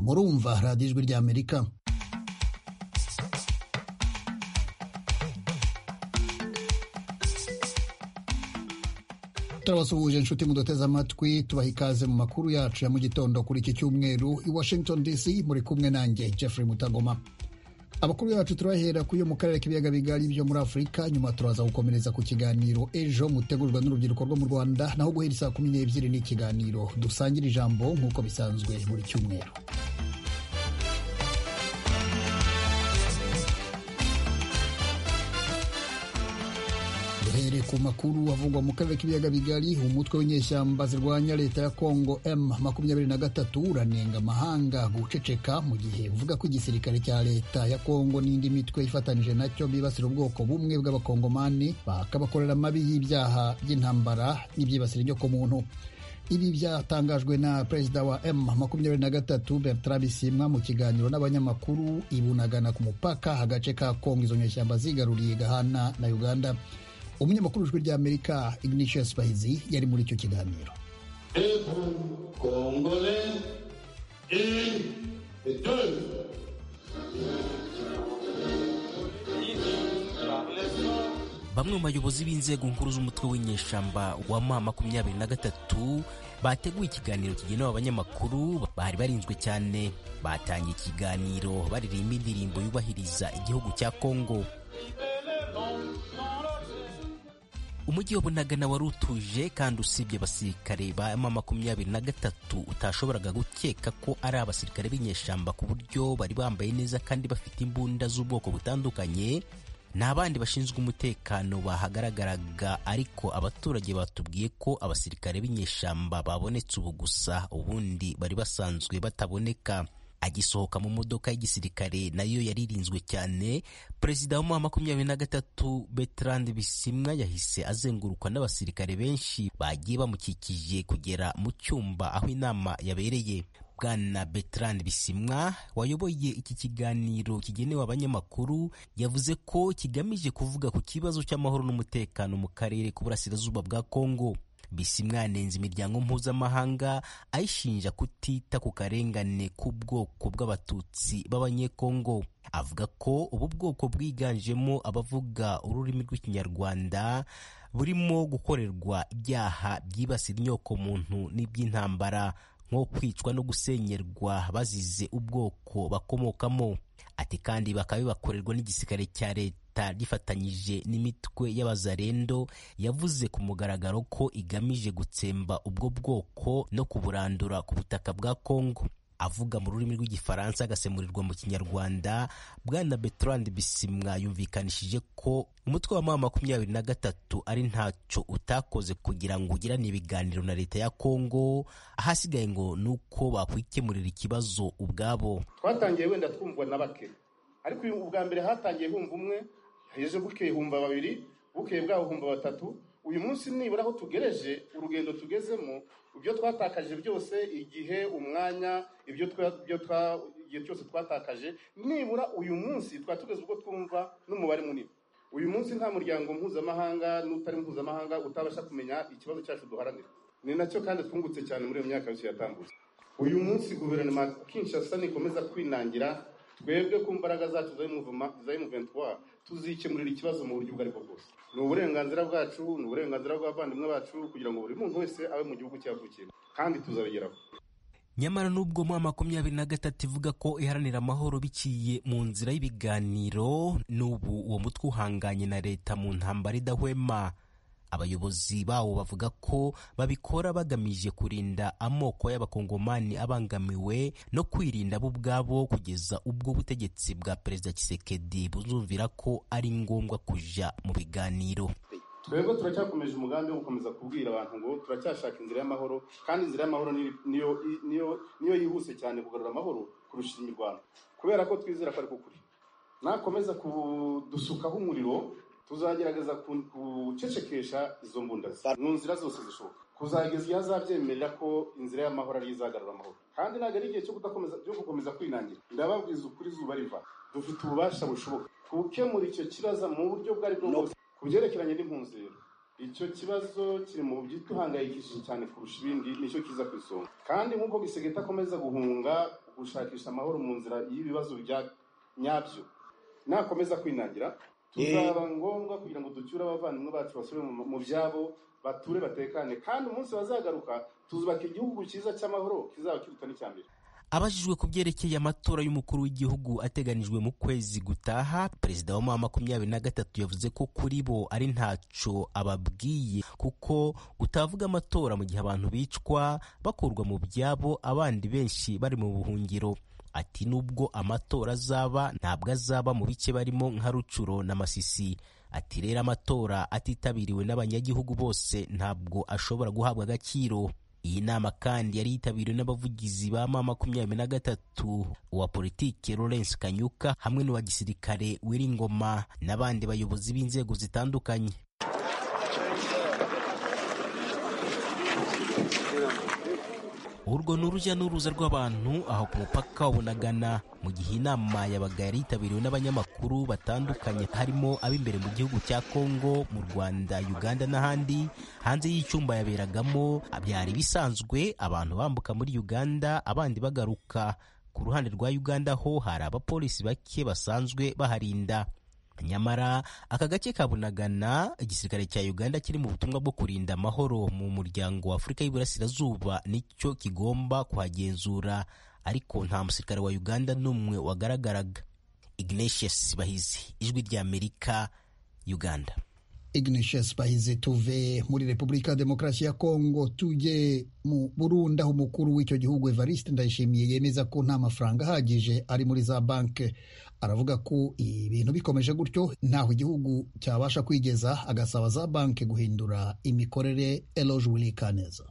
murumva radiyo ijwi ry'amerika turabasuhuje inshuti muduteze amatwi tubaha ikaze mu makuru yacu ya mu gitondo kuri iki cyumweru i washington dc muri kumwe nanjye jeffrey mutagoma abakuru bacu turahera kuri yo mu karere k'ibiyaga bigari byo muri afurika nyuma turaza gukomereza ku kiganiro ejo mutegurwa n'urubyiruko rwo mu rwanda naho guhera saa kumi n'ebyiri ni ikiganiro dusangire ijambo nk'uko bisanzwe buri cyumweru duhere ku makuru avugwa mu karere k'ibiyaga bigari umutwe w'inyeshyamba zirwanya leta ya kongo m makumyabiri na gatatu uranenga amahanga guceceka mu gihe uvuga ko igisirikare cya leta ya kongo n'indi mitwe ifatanije nacyo bibasira ubwoko bumwe bw'abakongomani bakabakorera amabi y'ibyaha by'intambara n'ibyibasira inyokomuntu ibi byatangajwe na perezida wa m makumyabiri na gatatu bertrand bisimwa mu kiganiro n'abanyamakuru ibunagana ku mupaka agace ka kongo izo nyeshyamba zigaruriye gahana na uganda umunyamakuru w'ijwi ry'amerika ignatius bahizi yari muri icyo kiganiro bamwe mu bayobozi b'inzego nkuru z'umutwe w'inyeshyamba wa ma makumyabiri na gatatu bateguye ikiganiro kigenewe abanyamakuru bari barinzwe cyane batangiye ikiganiro baririmba indirimbo yubahiriza igihugu cya kongo umujyi wa bunagana wari utuje kandi usibye abasirikare ba ma makumyabiri na gatatu utashoboraga gukeka ko ari abasirikare b'inyeshyamba ku buryo bari bambaye neza kandi bafite imbunda z'ubwoko butandukanye nta bandi bashinzwe umutekano bahagaragaraga ariko abaturage batubwiye ko abasirikare b'inyeshyamba babonetse ubu gusa ubundi bari basanzwe bataboneka agisohoka mu modoka y'igisirikare nayo yaririnzwe cyane perezida wa makumyabiri na gatatu Bertrand Bisimwa yahise azengurukwa n'abasirikare benshi bagiye bamukikije kugera mu cyumba aho inama yabereye bwana Bertrand Bisimwa wayoboye iki kiganiro kigenewe abanyamakuru yavuze ko kigamije kuvuga ku kibazo cy'amahoro n'umutekano mu karere k'uburasirazuba bwa Kongo bisimwa yanenze imiryango mpuzamahanga ayishinja kutita ku karengane k'ubwoko bw'abatutsi b'abanyekongo avuga ko ubu bwoko bwiganjemo abavuga ururimi rw'ikinyarwanda burimo gukorerwa ibyaha byibasira inyokomuntu n'iby'intambara nko kwicwa no gusenyerwa bazize ubwoko bakomokamo ati kandi bakaba bibakorerwa n'igisirikare cya leta rifatanyije n'imitwe y'abazarendo yavuze ku mugaragaro ko igamije gutsemba ubwo bwoko no kuburandura ku butaka bwa Kongo avuga mu rurimi rw'igifaransa agasemurirwa mu kinyarwanda bwana Bertrand Bisimwa yumvikanishije ko umutwe wa mama makumyabiri na gatatu ari ntacyo utakoze kugira ngo ugirane ibiganiro na leta ya Kongo ahasigaye ngo ni uko bakwikemurira ikibazo ubwabo twatangiye wenda twumvwa na bake ariko uyu ubwa mbere hatangiye humva umwe hejuru bukeye humva babiri bukeye bwaho humva batatu uyu munsi nibura aho tugereje urugendo tugezemo ibyo twatakaje byose igihe umwanya ibyo igihe cyose twatakaje nibura uyu munsi twari tugeze ubwo twumva n'umubare munini uyu munsi nta muryango mpuzamahanga n'utari mpuzamahanga utabasha kumenya ikibazo cyacu duharanira ni nacyo kandi twungutse cyane muri iyo myaka yose yatambutse uyu munsi guverinoma Kinshasa nikomeza kwinangira twebwe ku mbaraga zacu za M23 tuzikemurira ikibazo mu buryo ubwo aribwo bwose ni uburenganzira bwacu ni uburenganzira bw'abavandimwe bacu kugira ngo buri muntu wese abe mu gihugu cyavukiye kandi tuzabigeraho nyamara n'ubwo mu makumyabiri na gatatu ivuga ko iharanira amahoro biciye mu nzira y'ibiganiro n'ubu uwo mutwe uhanganye na leta mu ntambara idahwema abayobozi bawo bavuga ko babikora bagamije kurinda amoko y'abakongomani abangamiwe no kwirinda bo ubwabo kugeza ubwo ubutegetsi bwa perezida Tshisekedi buzumvira ko ari ngombwa kuja mu biganiro twebwe turacyakomeje umugambi wo gukomeza kubwira abantu ngo turacyashaka inzira y'amahoro kandi inzira y'amahoro niyo yihuse cyane kugarura amahoro kurusha imirwano kubera ko twizera ko ari kuri nakomeza kudusukaho umuriro tuzagerageza gucecekesha izo mbunda mu nzira zose zishoboka kuzageza igihe azabyemerera ko inzira y'amahoro ari izagarura amahoro kandi ntabwo ari igihe cyo kudakomeza cyo gukomeza kwinangira ndababwiza ukuri izuba riva dufite ububasha bushoboka gukemura icyo kibazo mu buryo bwo bwose ku byerekeranye n'impunzi rero icyo kibazo kiri mu by'ituhangayikishije cyane kurusha ibindi nicyo kiza ku isonga kandi nk'uko gisegeta akomeza guhunga gushakisha amahoro mu nzira y'ibibazo bya nyabyo nakomeza kwinangira Eh. tuzaba ngombwa kugira ngo ducyure abavandimwe bacu basubire mu- mu byabo bature batekane kandi umunsi bazagaruka tuzubaka igihugu cyiza cy'amahoro kizaba kiruta n'icyambere Abajijwe ku byerekeye amatora y'umukuru w'igihugu ateganijwe mu kwezi gutaha perezida wa mama makumyabiri na gatatu yavuze ko kuri bo ari ntaco ababwiye kuko utavuga amatora mu gihe abantu bicwa bakurwa mu byabo abandi benshi bari mu buhungiro ati nubwo amatora azaba ntabwo azaba mu bice barimo nka rucuro na masisi ati rero amatora atitabiriwe n'abanyagihugu bose ntabwo ashobora guhabwa agaciro iyi nama kandi yari yitabiriwe n'abavugizi ba ma makumyabiri na gatatu uwa politike Lawrence Kanyuka hamwe n'uwa gisirikare Wiringoma n'abandi bayobozi b'inzego zitandukanye urwo ni urujya n'uruza rw'abantu aho ku mupaka wa Bunagana mu gihe inama yabaga yari yitabiriwe n'abanyamakuru batandukanye harimo ab'imbere mu gihugu cya Kongo mu Rwanda Uganda n'ahandi hanze y'icyumba yaberagamo byari bisanzwe abantu bambuka muri Uganda abandi bagaruka ku ruhande rwa Uganda ho hari abapolisi bake basanzwe baharinda nyamara aka gace ka bunagana igisirikare cya uganda kiri mu butumwa bwo kurinda amahoro mu muryango wa afurika y'iburasirazuba nicyo kigomba kuhagenzura ariko nta musirikare wa uganda n'umwe wagaragaraga ignatius bahizi ijwi ry'amerika uganda Ignatius Bahizi tuve muri Repubulika ya Demokarasi ya Kongo tujye mu Burundi aho umukuru w'icyo gihugu Evariste Ndayishimiye yemeza ko nta mafaranga ahagije ari muri za banke aravuga ko ibintu bikomeje gutyo ntaho igihugu cyabasha kwigeza agasaba za banke guhindura imikorere Eloge Willy Kaneza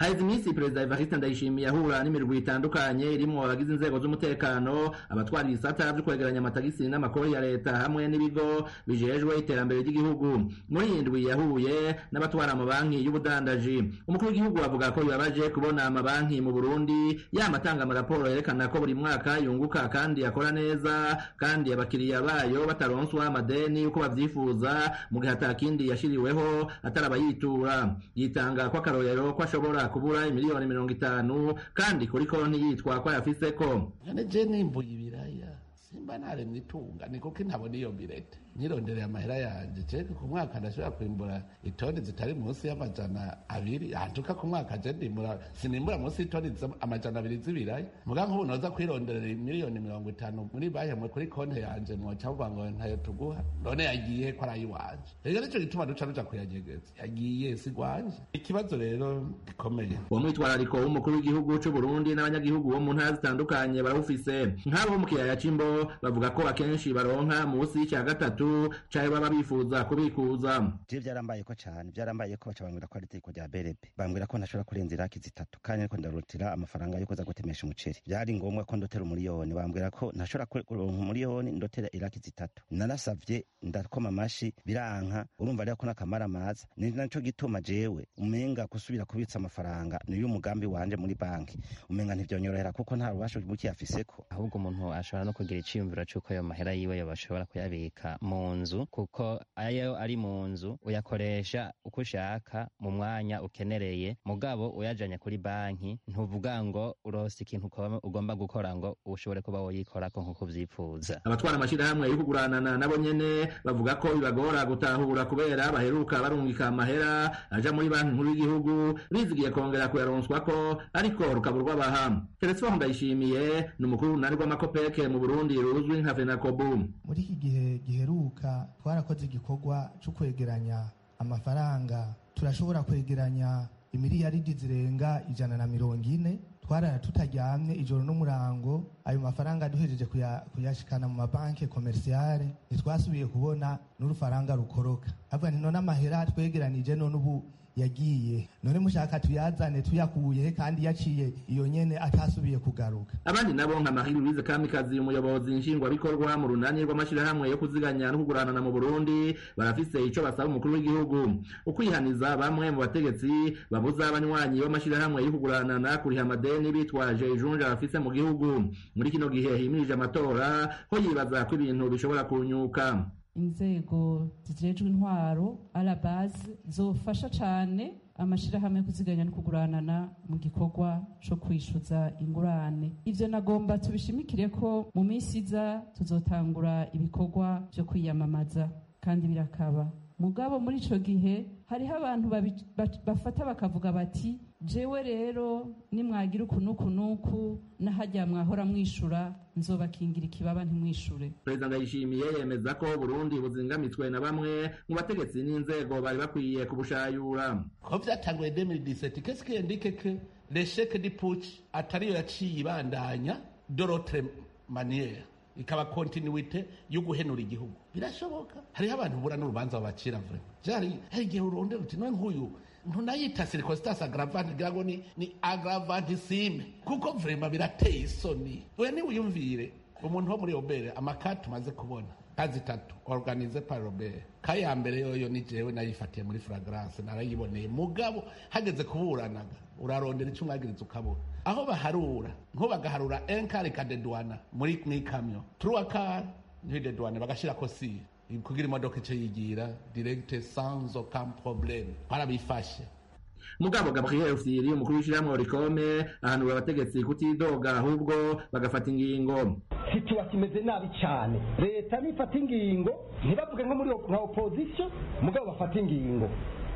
haheze iminsi perezida evariste ndayishimiye ahura n'imirwi itandukanye irimo abagize inzego z'umutekano abatwara ibisata byo kwegeranya amatagisi n'amakori ya leta hamwe n'ibigo bijejwe iterambere ry'igihugu muri iyi ndwi yahuye n'abatwara amabanki y'ubudandaji umukuru w'igihugu avuga ko bibabaje kubona amabanki mu burundi yamatanga amaraporo yerekana ko buri mwaka yunguka kandi akora neza kandi abakiriya bayo bataronswa amadeni uko babyifuza mu gihe atakindi yashiriweho atari abayitura yitanga ko akarorero ko ashobora kubura imiliyoni mirongo itanu kandi kuri konti yitwa ko ayafiseko ane je nimbuye ibiraya simba naremwe itunga ni kuko ntabona iyo birete nyirondereye amahera yanjye jege ku mwaka ndashobora kwimbura itoni zitari munsi y'amajana abiri hantuka ku mwaka je ndimbura sinimbura munsi y'itoni z'ama- amajana abiri z'ibiraya muga nk'ubu noza kwironderera miliyoni mirongo itanu muri banki mwe kuri konti yanje mwoca muvuga ngo ntayo tuguha none yagiye ko ari iwanje rero nicyo gituma duca ruja kuyanyegeza yagiye sigwanje ikibazo rero gikomeye uwo mwitwarariko w'umukuru w'igihugu c'u Burundi n'abanyagihugu bo mu ntara zitandukanye barawufise nk'abo mu kiyaya c'imbo bavuga ko akenshi baronka munsi y'ica gatatu cayo baba bifuza kubikuza jewe byarambaye ko cyane byarambaye ko baca bambwira ko ari itegeko rya berebe bambwira ko ntashobora kurenza iraki zitatu kandi ariko ndarutira amafaranga yo kuza gutemesha umuceri byari ngombwa ko ndotera umuriyoni bambwira ko ntashobora ku- kuronka umuriyoni ndotera iraki zitatu narasavye ndakoma amashi biranka urumva rero ko n'akamara amaza ni naco gituma jewe umenga gusubira kubitsa amafaranga niyo umugambi wanje muri banki umenga ntivyonyorohera kuko nta rubasha buke yafiseko ahubwo umuntu ashobora no kugira icyiyumviro cy'uko ayo mahera yiwe bashobora kuyabika mu nzu kuko ayo ari mu nzu uyakoresha uko ushaka mu mwanya ukenereye mugabo uyajanye kuri banki ntuvuga ngo urose ikintu uko- ugomba gukora ngo ushobore kuba woyikorako nk'uko uvyipfuza abatwara amashirahamwe yo kuguranana nabo nyene bavuga ko bibagora gutahura kubera baheruka barungika amahera aja muri banki nkuru y'igihugu bizigiye kongera kuyaronswa ko ariko rukaburwa baha telefone ndayishimiye ni umukuru runani rw'amakopeke mu burundi ruzwi nka fenakobu muri iki gihe giheruka twarakoze igikorwa cyo kwegeranya amafaranga turashobora kwegeranya imiliyaridi zirenga ijana na mirongo ine twarara tutaryamye ijoro n'umurango ayo mafaranga duhejeje kuya- kuyashikana mu mabanki komerisiyare ntitwasubiye kubona n'urufaranga rukoroka avuga nti none amahera twegeranije none ubu yagiye none mushaka tuyazane tuyakuye he kandi yaciye iyo nyene atasubiye kugaruka abandi nabo nka mahiri wize kamikazi umuyobozi nshingwabikorwa mu runani rw'amashirahamwe yo kuziganya no kuguranana mu burundi barafise ico basaba umukuru w'igihugu ukwihaniza bamwe mu bategetsi babuza abanywanyi b'amashirahamwe yo kuguranana kuriha amadeni bitwaje ijunja bafise mu gihugu muri kino gihe himirije amatora ko yibaza ko ibintu bishobora kunyuka inzego zijejwe intwaro arabasi zofasha cyane amashirahamwe yo kuziganya no kuguranana mu gikorwa co kwishuza ingurane ivyo nagomba tubishimikire ko mu minsi iza tuzotangura ibikorwa vyo kwiyamamaza kandi birakaba mugabo muri ico gihe hariho abantu babi- bat- bafata bakavuga bati jewe rero nimwagira ukunuku nuku nahajya mwahora mwishura nzobakingira ikibaba ntimwishure perezida ndayishimiye yemeza ko burundi buzingamitswe na bamwe mu bategetsi n'inzego bari bakwiye kubushayura ko byatanguye 2017 qu'est-ce qui indique que l'échec du putsch atariyo yaciye ibandanya d'autre manière ikaba continuité yo guhenura igihugu birashoboka hariho abantu bura n'urubanza babacira vraiment jari hari igihe urondera uti none nk'uyu ntunayita circonstance aggravante ngira ngo ni ni aggravantissime kuko vraiment birateye isoni oya niwiyumvire umuntu wo muri obere amakati umaze kubona kazi tatu organize par robert kaya mbere yoyo ni jewe nayifatiye muri fragrance narayiboneye mugabo hageze kuburanaga urarondera icyo umwagiriza ukabura aho baharura nko bagaharura enkari kadedwana muri mw'ikamyo truwakari ntidedwane bagashira ko siye kugira imodoka icyo yigira directe sans aucun problème twarabifashe mugabo gabriel usiri umukuru w'ishyirahamwe orikome ahanura abategetsi kutidoga ahubwo bagafata ingingo situwa kimeze nabi cyane leta nifata ingingo ntibavuge nko muri op- nka opozisiyo mugabo bafata ingingo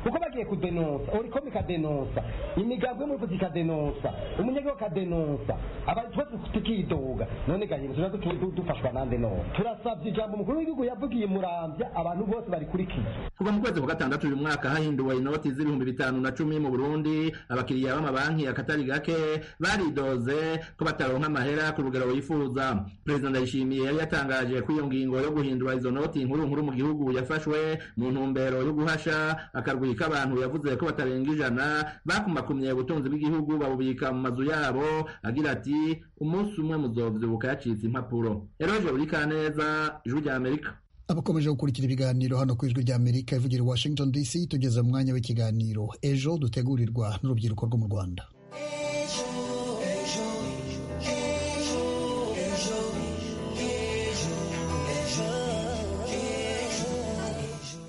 kuko bagiye kudenonsa orikomi ikadenonsa imigambi y'umuvuzi ikadenonsa umunyagihugu akadenonsa abantu twese tukidoga none gahindura tuba dutu- du- dufashwa nande none turasabye ijambo umukuru w'igihugu yavugiye murambya abantu bose barikurikiye kuva mu kwezi kwa gatandatu uyu mwaka hahinduwe inoti z'ibihumbi bitanu na cumi mu burundi abakiriya b'amabanki akatari gake baridoze ko bataronka amahera ku rugero wifuza perezida ndayishimiye yari yatangaje ko iyo ngingo yo guhindura izo noti nkuru nkuru mu gihugu yafashwe mu ntumbero yo guhasha akarwi k'abantu yavuze ko batarenga ijana bakumakumye ubutunzi bw'igihugu babubika mu mazu yabo agira ati umunsi umwe muzovyibuka yacitse impapuro eroje burikaneza ijwi ry'amerika abakomeje gukurikira ibiganiro hano ku ijwi rya amerika ivugira i washington dc tugeze mu mwanya w'ikiganiro ejo dutegurirwa n'urubyiruko rwo mu rwanda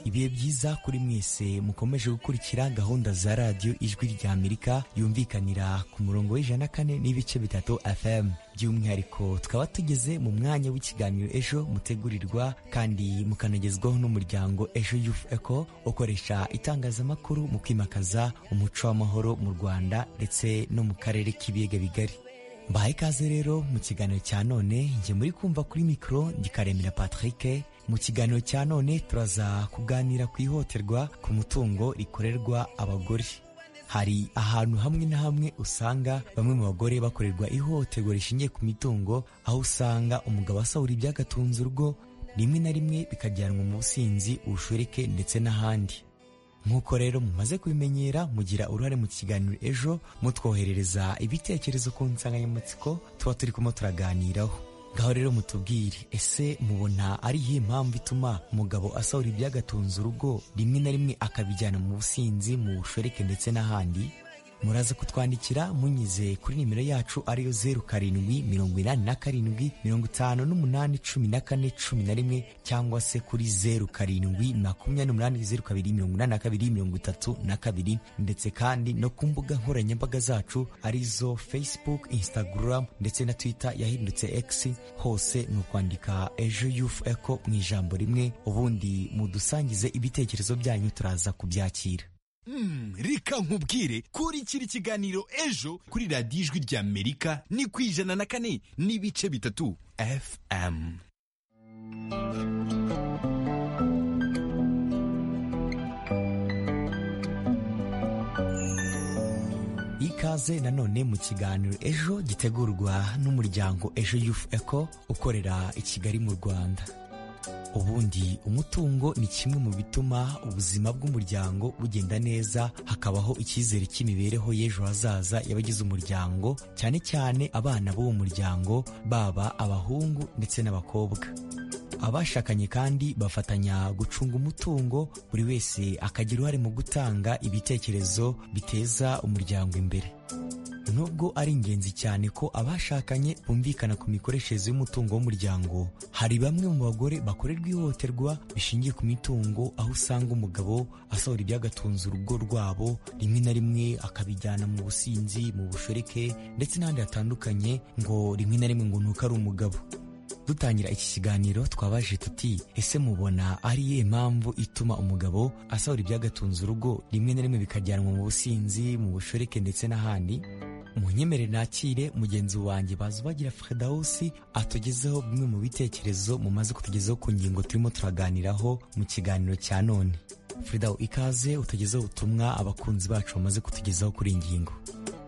ibihe byiza kuri mwese mukomeje gukurikira gahunda za radiyo ijwi rya amerika yumvikanira ku murongo w'ijana kane n'ibice bitatu fm by'umwihariko tukaba tugeze mu mwanya w'ikiganiro ejo mutegurirwa kandi mukanagezwaho n'umuryango ejo youth eco ukoresha itangazamakuru mu kwimakaza umuco w'amahoro mu rwanda ndetse no mu karere k'ibiyaga bigari mbahaye ikaze rero mu kiganiro cya none njye muri kumva kuri mikoro ndikaremera patrick mu kiganiro cya none turaza kuganira ku ihohoterwa ku mutungo rikorerwa abagore hari ahantu hamwe na hamwe usanga bamwe mu bagore bakorerwa ihohoterwa rishingiye ku mitungo aho usanga umugabo asahura ibyagatunze urugo rimwe na rimwe bikajyanwa mu businzi ubushoreke ndetse n'ahandi nk'uko rero mumaze kubimenyera mugira uruhare mu kiganiro ejo mutwoherereza ibitekerezo ku nsanganyamatsiko tuba turimo turaganiraho ngaho rero mutubwire ese mubona ari iyihe mpamvu ituma umugabo asahura ibyagatunze urugo rimwe na rimwe akabijyana mu businzi mu bushoreke ndetse n'ahandi muraza kutwandikira munyize kuri nimero yacu ariyo zeru karindwi mirongo inani na karindwi mirongo itanu n'umunani cumi na kane cumi na rimwe cyangwa se kuri zeru karindwi makumyabiri n'umunani zeru kabiri mirongo inani na kabiri mirongo itatu na kabiri ndetse kandi no ku mbuga nkoranyambaga zacu arizo facebook instagram ndetse na twitter yahindutse x hose ni ukwandika ejo youth eco mu ijambo rimwe ubundi mudusangize ibitekerezo byanyu turaza kubyakira Mm, reka nkubwire kurikira ikiganiro ejo kuri radiyo ijwi rya amerika ni ku ijana na kane n'ibice bitatu fm ikaze nanone mu kiganiro ejo gitegurwa n'umuryango ejo youth eco ukorera i kigali mu rwanda ubundi umutungo ni kimwe mu bituma ubuzima bw'umuryango bugenda neza hakabaho icyizere cy'imibereho y'ejo hazaza y'abagize umuryango cyane cyane abana b'uwo muryango baba abahungu ndetse n'abakobwa abashakanye kandi bafatanya gucunga umutungo buri wese akagira uruhare mu gutanga ibitekerezo biteza umuryango imbere nubwo ari ingenzi cyane ko abashakanye bumvikana ku mikoreshereze y'umutungo w'umuryango hari bamwe mu bagore bakorerwa ihohoterwa bishingiye ku mitungo aho usanga umugabo asohora ibyagatunze urugo rwabo rimwe na rimwe akabijyana mu businzi mu bushoreke ndetse n'ahandi hatandukanye ngo rimwe na rimwe ngo nuko ari umugabo dutangira iki kiganiro twabaje tuti ese mubona ari iyihe mpamvu ituma umugabo asohora ibyagatunze urugo rimwe na rimwe bikajyanwa mu businzi mu bushoreke ndetse n'ahandi munyemere nakire mugenzi wanjye bazi ubagira fredawusi atugezeho bimwe mu bitekerezo mumaze kutugezaho ku ngingo turimo turaganiraho mu kiganiro cya none fredawu ikaze utugezeho ubutumwa abakunzi bacu bamaze kutugezaho kuri iyi ngingo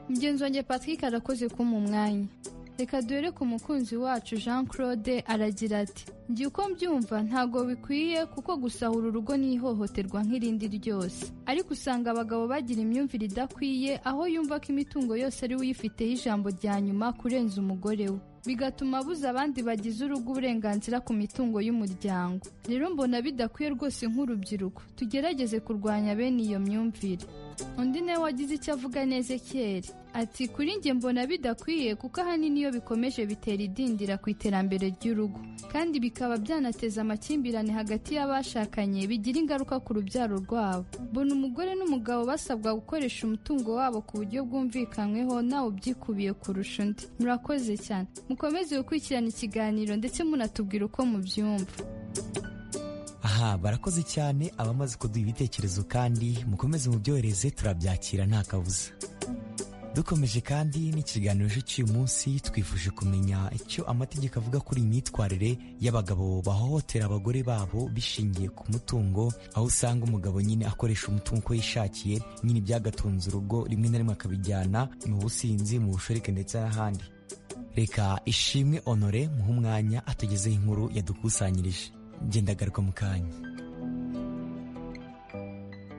mugenzi wanjye patrick arakoze kumpa umwanya reka duhere ku mukunzi wacu jean claude aragira ati njye uko mbyumva ntabwo bikwiye kuko gusahura urugo ni ihohoterwa nk'irindi ryose ariko usanga abagabo bagira imyumvire idakwiye aho yumva ko imitungo yose ari we uyifiteho ijambo rya nyuma kurenza umugore we bigatuma abuza abandi bagize urugo uburenganzira ku mitungo y'umuryango rero mbona bidakwiye rwose nk'urubyiruko tugerageze kurwanya bene iyo myumvire undi nawe wagize icyo avuga neza ekeri ati kuri njye mbona bidakwiye kuko ahanini iyo bikomeje bitera idindira ku iterambere ry'urugo kandi bikaba byanateza amakimbirane hagati y'abashakanye bigira ingaruka ku rubyaro rwabo mbona umugore n'umugabo basabwa gukoresha umutungo wabo ku buryo bwumvikanyweho nawe ubyikubiye kurusha undi murakoze cyane mukomeze gukurikirana ikiganiro ndetse munatubwira uko mubyumva aha barakoze cyane abamaze kuduha ibitekerezo kandi mukomeze mubyohereze turabyakira nta kabuza dukomeje kandi n'ikiganiro cy'uyu munsi twifuje kumenya icyo amategeko avuga kuri iyi myitwarire y'abagabo bahohotera abagore babo bishingiye ku mutungo aho usanga umugabo nyine akoresha umutungo uko yishakiye nyine ibyagatunze urugo rimwe na rimwe akabijyana mu businzi mu bushoreke ndetse n'ahandi reka ishimwe honore muhe umwanya atugezeho inkuru yadukusanyirije ngendagaruka mu kanya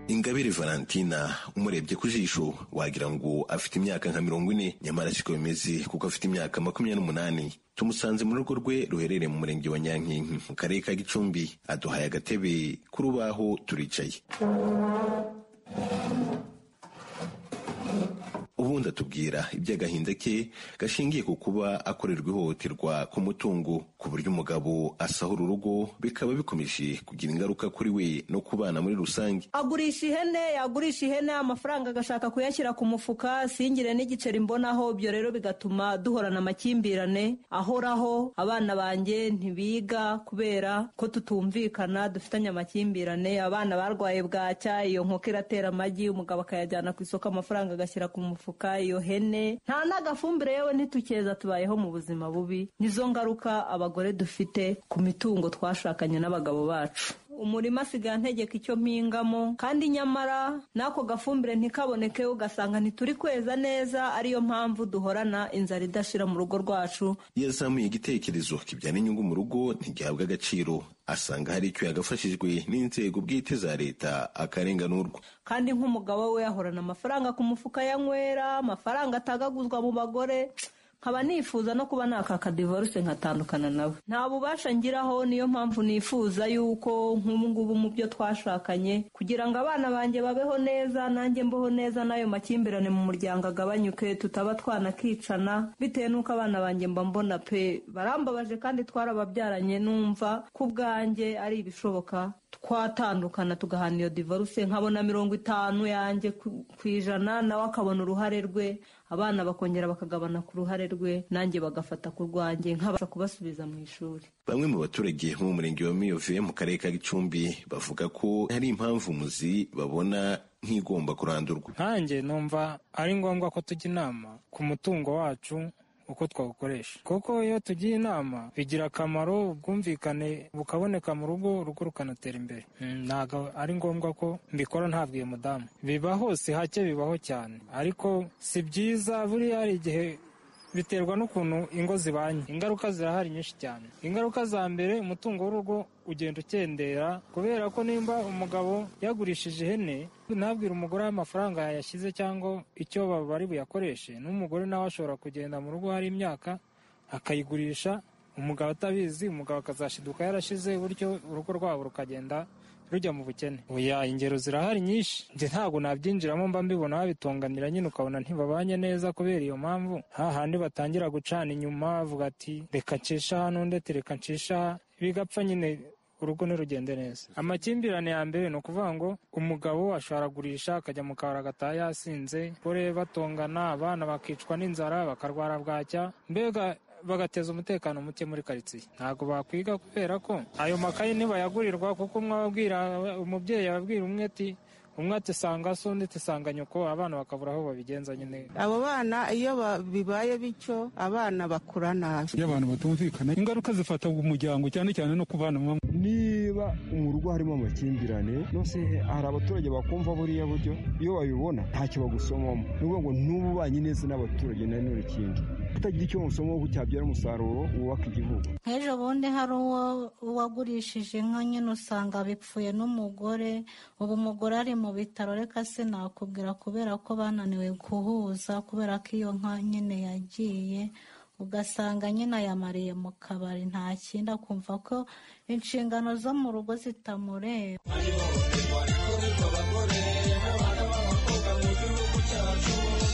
ingabire valentina umurebye ku jisho wagira ngo afite imyaka nka mirongo ine nyamara siko bimeze kuko afite imyaka makumyabiri n'umunani tumusanze mu rugo rwe ruherereye mu murenge wa nyankinki mu karere ka gicumbi aduhaye agatebe k'urubaho turicaye ubundi atubwira iby'agahinda ke gashingiye ku kuba akorerwa ihohoterwa ku mutungo ku buryo umugabo asahura urugo bikaba bikomeje kugira ingaruka kuri we no ku bana muri rusange agurisha ihene yagurisha ihene amafaranga agashaka kuyashyira ku mufuka singire n'igiceri mbonaho ibyo rero bigatuma duhorana amakimbirane ahoraho abana banjye ntibiga kubera ko tutumvikana dufitanye amakimbirane abana barwaye bwacya iyo nkoko iratera amagi umugabo akayajyana ku isoko amafaranga agashyira ku mufuka iyo hene nta n'agafumbire yewe ntitukeza tubayeho mu buzima bubi nizo ngaruka abagore dufite ku mitungo twashakanye n'abagabo bacu umurima asigaye antegeka icyo mpingamo kandi nyamara n'ako gafumbire ntikaboneke ugasanga ntituri kweza neza ariyo mpamvu duhorana inzara idashira mu rugo rwacu iyo azamuye igitekerezo kibyara inyungu mu rugo ntigihabwa agaciro asanga hari icyo yagafashijwe n'inzego bwite za leta akarenganurwa kandi nk'umugabo we ahorana amafaranga ku mufuka yanywera amafaranga atagaguzwa mu bagore nkaba nifuza no kuba nakaka divorce nkatandukana nawe nta bubasha ngiraho niyo mpamvu nifuza yuko nk'ubungubu mu byo twashakanye kugira ngo abana banjye babeho neza nanjye mbeho neza n'ayo makimbirane mu muryango agabanyuke tutaba twanakicana bitewe n'uko abana banjye mba mbona pe barambabaje kandi twarababyaranye numva ku bwanjye ari ibishoboka twatandukana tugahana iyo divorce nkabona mirongo itanu yanjye ku ijana nawe akabona uruhare rwe abana bakongera bakagabana ku ruhare rwe nanjye bagafata ku rwanjye nkabasha kubasubiza mu ishuri bamwe mu baturage bo mu murenge wa miyove mu karere ka gicumbi bavuga ko hari impamvu muzi babona nk'igomba kurandurwa nkanjye numva ari ngombwa ko tujya inama ku mutungo wacu uko twawukoresha kuko iyo tugiye inama bigira akamaro ubwumvikane bukaboneka mu rugo urugo rukanatera imbere ntabwo ari ngombwa ko mbikora ntabwiye mudamu biba hose hake bibaho cyane ariko si byiza buriya hari igihe biterwa n'ukuntu ingo zibanye ingaruka zirahari nyinshi cyane ingaruka za mbere umutungo w'urugo ugenda ukendera kubera ko nimba umugabo yagurishije ihene ntabwire umugore amafaranga yayashyize cyangwa icyo bari buyakoreshe n'umugore nawe ashobora kugenda mu rugo hari imyaka akayigurisha umugabo atabizi umugabo akazashiduka yarashize bityo urugo rwabo rukagenda rujya mu bukene oya ingero zirahari nyinshi njye ntabwo nabyinjiramo mba mbibona babitonganira nyine ukabona ntibabanye neza kubera iyo mpamvu hahandi batangira gucana inyuma bavuga ati reka ncisha hano ndetse reka ncisha aha." bigapfa nyine urugo ntirugende neza amakimbirane ya mbere ni ukuvuga ngo umugabo asharagurisha akajya mu kabari agataha yasinze gore batongana abana bakicwa n'inzara bakarwara bwacya mbega bagateza umutekano muke muri karitsiye ntabwo bakwiga kubera ko ayo makayi ntibayagurirwa kuko umwe ababwira umubyeyi ababwira umwe ati umwe ati sanga so undi ati sanga nyoko abana bakabura aho babigenza nyine abo bana iyo ba- bibaye bityo abana bakura nabi iyo abantu batumvikana ingaruka zifata umuryango cyane cyane no ku bana bamwe niba mu rugo harimo amakimbirane nose hari abaturage bakumva buriya buryo iyo babibona ntacyo bagusomamo ni ukuvuga ngo n'ubu ubanye neza n'abaturage na none ikindi kutagira icyo musomaho cyabyara umusaruro wubaka igihugu nk'ejo bundi hari uwo wagurishije inka nyine usanga bipfuye n'umugore ubu umugore ari mu bitaro reka sinakubwira kubera ko bananiwe guhuza kubera ko iyo nka nyine yagiye ugasanga nyine ayamariye mu kabari nta kindi akumva ko inshingano zo mu rugo zitamureba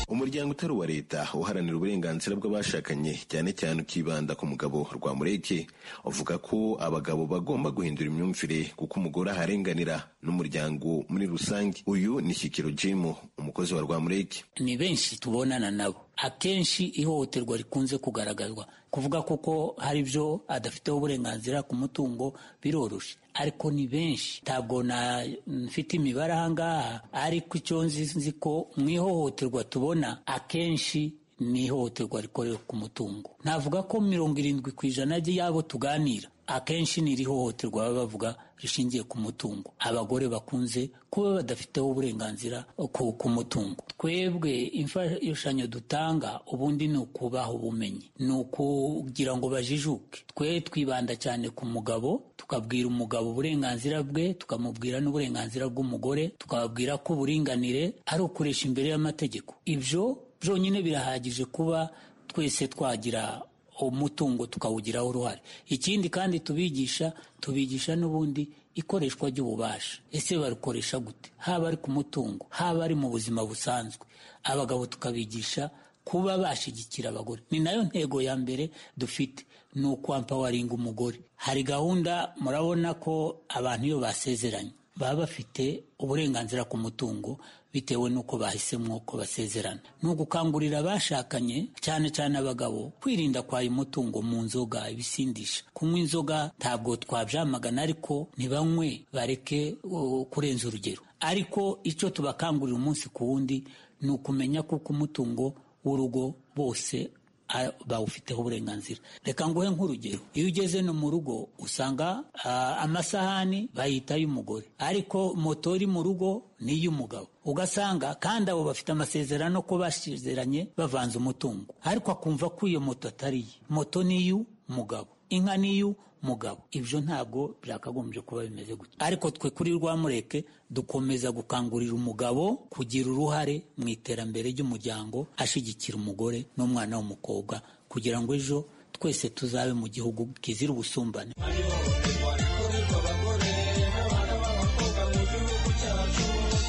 umuryango utari uwa leta uharanira uburenganzira bw'abashakanye cyane cyane ukibanda ku mugabo rwa mureke uvuga ko abagabo bagomba guhindura imyumvire kuko umugore aharenganira n'umuryango muri rusange uyu ni shyikiro jim umukozi wa rwa mureke ni benshi tubonana nabo akenshi ihohoterwa rikunze kugaragazwa kuvuga kuko hari ibyo adafiteho uburenganzira ku mutungo biroroshye ariko ni benshi ntabwo na- mfite imibare aha ngaha ariko icyo nzi nzi ko mu ihohoterwa tubona akenshi ni ihohoterwa rikorera ku mutungo navuga ko mirongo irindwi ku ijana ry'abo tuganira akenshi ni irihohoterwa baba bavuga rishingiye ku mutungo abagore bakunze kuba badafiteho uburenganzira ku, ku mutungo twebwe imfashanyo dutanga ubundi ni ukubaha ubumenyi ni ukugira ngo bajijuke twe twibanda cyane ku mugabo tukabwira umugabo uburenganzira bwe tukamubwira n'uburenganzira bw'umugore tukababwira ko uburinganire ari ukuresha imbere y'amategeko ibyo byonyine birahagije kuba twese twagira umutungo tukawugiraho uruhare ikindi kandi tubigisha tubigisha n'ubundi ikoreshwa ry'ububasha ese barukoresha gute haba ari ku mutungo haba ari mu buzima busanzwe abagabo tukabigisha kuba bashyigikira abagore ni nayo ntego ya mbere dufite ni ukwampa umugore hari gahunda murabona ko abantu iyo basezeranye baba bafite uburenganzira ku mutungo bitewe n'uko bahisemo ko basezerana ni ugukangurira abashakanye cyane cyane abagabo kwirinda kwaya umutungo mu nzoga ibisindisha kunywa inzoga ntabwo twabyamagana ariko ntibanywe bareke uh, kurenza urugero ariko icyo tubakangurira umunsi ku wundi ni ukumenya kuko umutungo w'urugo bose a- bawufiteho uburenganzira reka nguhe nk'urugero iyo ugeze no mu rugo usanga ah, amasahani bayita y'umugore ariko moto iri mu rugo ni iy'umugabo ugasanga kandi abo bafite amasezerano ko basezeranye bavanze umutungo ariko akumva ko iyo moto atari iye moto ni iy'umugabo inka ni iy'umugabo ibyo ntabwo byakagombye kuba bimeze gutya ariko twe kuri rwamureke dukomeza gukangurira umugabo kugira uruhare mu iterambere ry'umuryango ashyigikira umugore n'umwana w'umukobwa kugira ngo ejo twese tuzabe mu gihugu kizira ubusumbane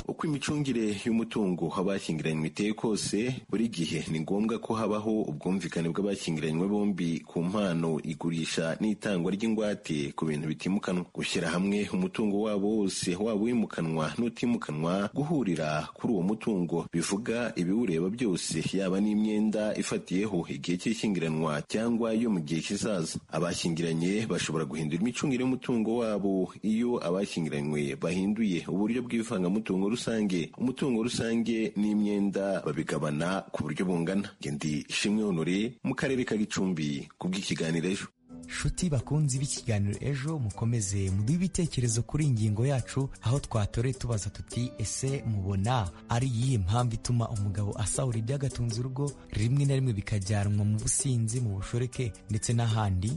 uko imicungire y'umutungo abashyingiranywe iteye kose buri gihe ni ngombwa ko habaho ubwumvikane bw'abashyingiranywe bombi ku mpano igurisha n'itangwa ry'ingwate ku bintu bitimukanwa gushyira hamwe umutungo wabo wose waba uwimukanwa n'utimukanwa guhurira kuri uwo mutungo bivuga ibiwureba byose yaba n'imyenda ifatiyeho igihe cy'ishyingiranwa cyangwa yo mu gihe kizaza abashyingiranye bashobora guhindura imicungire y'umutungo wabo iyo abashyingiranywe bahinduye uburyo bw'ivangamutungo rusange umutungo rusange n'imyenda babigabana ku buryo bungana ngendi ishimwe honore mu karere ka gicumbi ku bw'ikiganiro ejo nshuti bakunzi b'ikiganiro ejo mukomeze muduhe ibitekerezo kuri ingingo yacu aho twatoreye tubaza tuti ese mubona ari iyihe mpamvu ituma umugabo asahura ibyagatunze urugo rimwe na rimwe bikajyanwa mu businzi mu bushoreke ndetse n'ahandi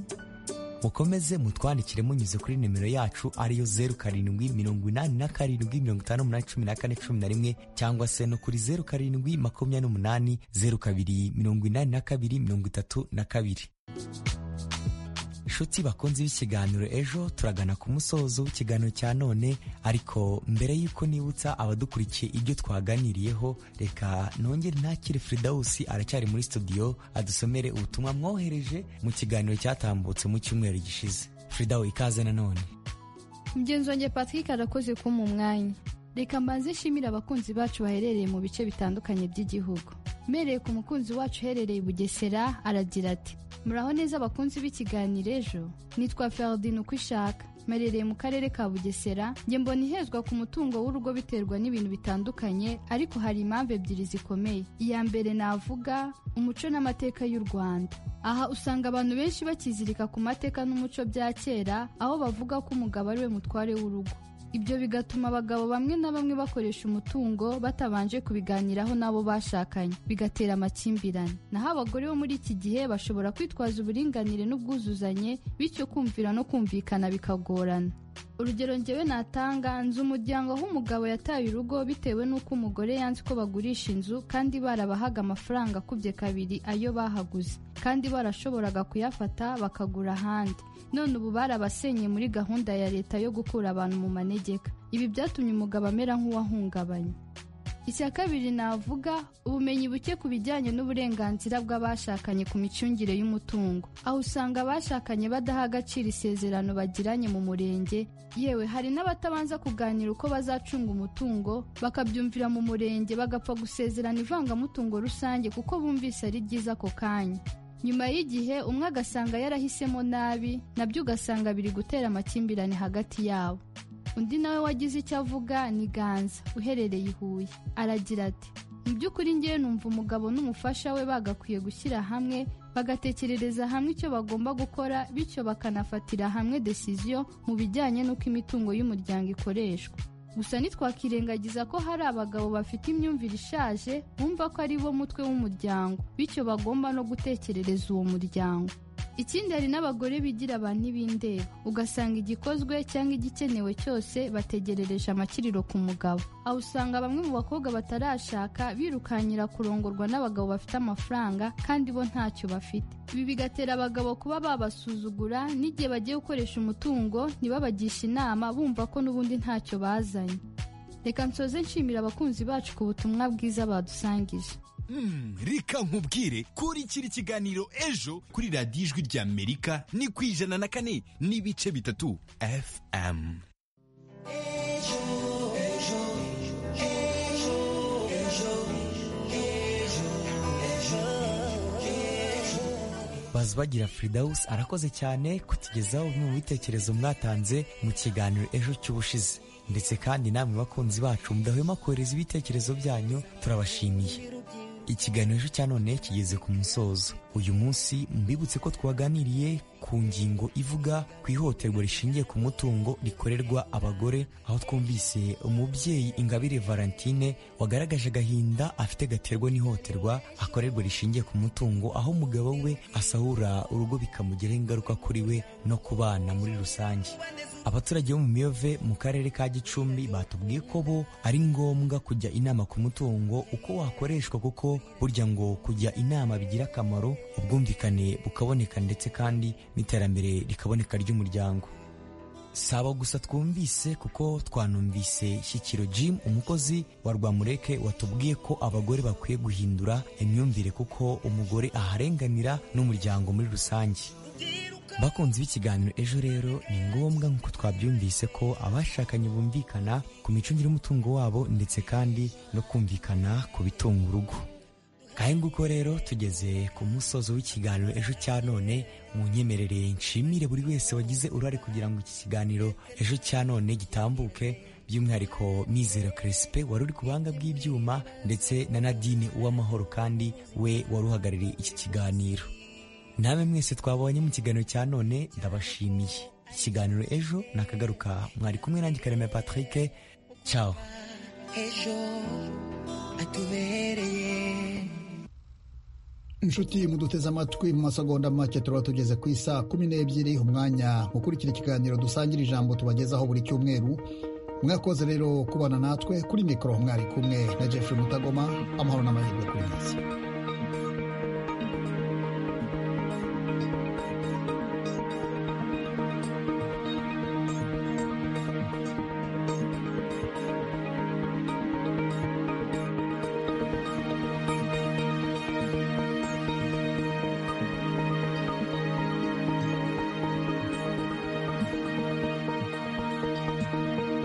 mukomeze mutwandikire munyuze kuri nimero yacu ariyo zeru karindwi mirongo inani na karindwi mirongo itanu n'umunani cumi na kane cumi na rimwe cyangwa se no kuri zeru karindwi makumyabiri n'umunani zeru kabiri mirongo inani na kabiri mirongo itatu na kabiri nshuti bakunze ikiganiro ejo turagana ku musozo w'ikiganiro cya none ariko mbere y'uko nibutsa abadukurikiye ibyo twaganiriyeho reka nongere ntakire firidawusi aracyari muri studio adusomere ubutumwa mwohereje mu kiganiro cyatambutse mu cyumweru gishize firidawu ikaze nanone mugenzi wanjye patrick arakoze kumpa umwanya reka mbanze nshimire abakunzi bacu baherereye mu bice bitandukanye by'igihugu mpereye ku mukunzi wacu uherereye i bugesera aragira ati muraho neza abakunzi b'ikiganiro ejo nitwa feridine uko ishaka mperereye mu karere ka bugesera njye mbona ihezwa ku mutungo w'urugo biterwa n'ibintu bitandukanye ariko hari impamvu ebyiri zikomeye iya mbere navuga umuco n'amateka y'u rwanda aha usanga abantu benshi bakizirika ku mateka n'umuco bya kera aho bavuga ko umugabo ari we mutware w'urugo ibyo bigatuma abagabo bamwe na bamwe bakoresha umutungo batabanje kubiganiraho n'abo bashakanye bigatera amakimbirane naho abagore bo muri iki gihe bashobora kwitwaza uburinganire n'ubwuzuzanye bityo kumvira no kumvikana bikagorana urugero ngewe natanga nzi umuryango aho umugabo yataye urugo bitewe n'uko umugore yanze ko bagurisha inzu kandi barabahaga amafaranga akubye kabiri ayo bahaguze kandi barashoboraga kuyafata bakagura ahandi none ubu barabasenye muri gahunda ya leta yo gukura abantu mu manegeka ibi byatumye umugabo amera nk'uwahungabanye icya kabiri navuga ubumenyi buke ku bijyanye n'uburenganzira bw'abashakanye ku micungire y'umutungo aho usanga abashakanye badaha agaciro isezerano bagiranye mu murenge yewe hari n'abatabanza kuganira uko bazacunga umutungo bakabyumvira mu murenge bagapfa gusezerana ivangamutungo rusange kuko bumvise ari ryiza ako kanya nyuma y'igihe umwe agasanga yarahisemo nabi nabyo ugasanga biri gutera amakimbirane hagati yabo undi nawe wagize icyo avuga ni ganza uherereye i huye aragira ati mu by'ukuri ngewe numva umugabo n'umufasha we bagakwiye gushyira hamwe bagatekerereza hamwe icyo bagomba gukora bityo bakanafatira hamwe desiziyo mu bijyanye n'uko imitungo y'umuryango ikoreshwa gusa ntitwakirengagiza ko hari abagabo bafite imyumvire ishaje bumva ko ari bo mutwe w'umuryango bityo bagomba no gutekerereza uwo muryango ikindi hari n'abagore bigira abantu n'ibindeba ugasanga igikozwe cyangwa igikenewe cyose bategerereje amakiriro ku mugabo aho usanga bamwe mu bakobwa batarashaka birukanyira kurongorwa n'abagabo bafite amafaranga kandi bo ntacyo bafite ibi bigatera abagabo kuba babasuzugura n'igihe bagiye gukoresha umutungo ntibabagishe inama bumva ko n'ubundi ntacyo bazanye reka nsoze nshimira abakunzi bacu ku butumwa bwiza badusangije Mm, reka nkubwire kurikira ikiganiro ejo kuri radiyo ijwi ry'amerika ni ku ijana na kane n'ibice bitatu fm bagira firidawusi arakoze cyane kutugezaho bimwe mu bitekerezo mwatanze mu kiganiro ejo cy'ubushize ndetse kandi namwe bakunzi bacu mudahwema kohereza ibitekerezo byanyu turabashimiye ikiganiro ejo cya none kigeze ku musozo uyu munsi mbibutse ko twaganiriye ku ngingo ivuga ku ihohoterwa rishingiye ku mutungo rikorerwa abagore aho twumvise umubyeyi ingabire valentine wagaragaje agahinda afite gaterwa n'ihohoterwa akorerwa rishingiye ku mutungo aho umugabo we asahura urugo bikamugiraho ingaruka kuri we no ku bana muri rusange abaturage bo mu miyove mu karere ka gicumbi batubwiye ko bo ari ngombwa kujya inama ku mutungo uko wakoreshwa kuko burya ngo kujya inama bigira akamaro ubwumvikane bukaboneka ndetse kandi n'iterambere rikaboneka ry'umuryango saba gusa twumvise kuko twanumvise shyikiro jim umukozi wa rwamureke watubwiye ko abagore bakwiye guhindura imyumvire kuko umugore aharenganira n'umuryango muri rusange bakunzi b'ikiganiro ejo rero ni ngombwa nk'uko twabyumvise ko abashakanye bumvikana ku micungire y'umutungo wabo ndetse kandi no kumvikana ku bitunga urugo kandi nguko rero tugeze ku musozo w'ikiganiro ejo cya none mu nyemerere nshimire buri wese wagize uruhare kugira ngo iki kiganiro ejo cya none gitambuke by'umwihariko mizero keresipe wari uri ku buhanga bw'ibyuma ndetse na nadine uw'amahoro kandi we wari uhagarariye iki kiganiro namwe mwese twabonye mu kiganiro cya none ndabashimiye ikiganiro ejo nakagaruka mwari kumwe nanjye kareme patrick cyaho ejo atubereye inshuti muduteze amatwi mu masegonda make turaba tugeze ku isa kumi n'ebyiri umwanya gukurikira ikiganiro dusangira ijambo tubagezaho buri cyumweru mwakoze rero kubana natwe kuri mikoro mwari kumwe na jeffrey mutagoma amahoro n'amahirwe ku minsi